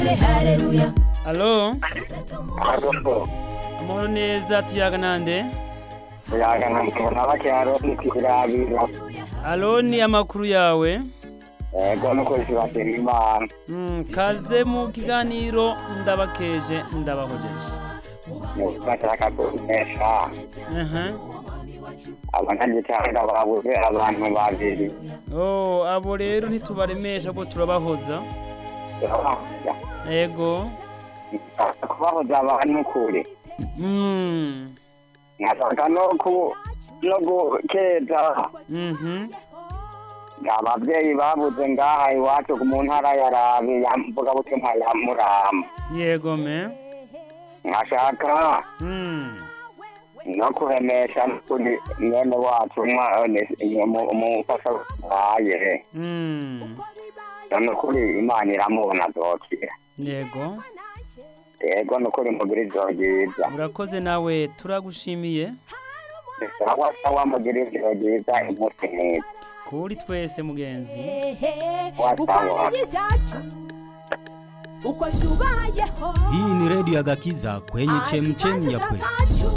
alo Ariko amahoro neza tuyaga nande yagana mbona bacyaro nikirabira alo ni amakuru yawe ego nuko zibasira imana Mm, kaze mu kiganiro ndabakeje ndabahojeje bashaka kunesha Aha. abanyagitanga babuze abantu babiri Oh, abo rero ntitubaremesha ko turabahoza ego kubahoza abantu kure Mm. nkashaka no ku no gukeza Mhm. abavyeyi babuze ngaha iwacu mu ntara ya rabi yamvuga butumwa ya murama yego me nkashaka Mm. no kuremesha kuri mwene wacu umufasha waye Mm. none kuri imana iramubona azokira yego yego nukuri mugira ijoro ryiza urakoze nawe turagushimiye sawa sawa mugira ijoro ryiza umunsi mwiza kuri twese mugenzi uko tubayeho Hii ni redio ya Gakiza kwenye chemchem ya kweli.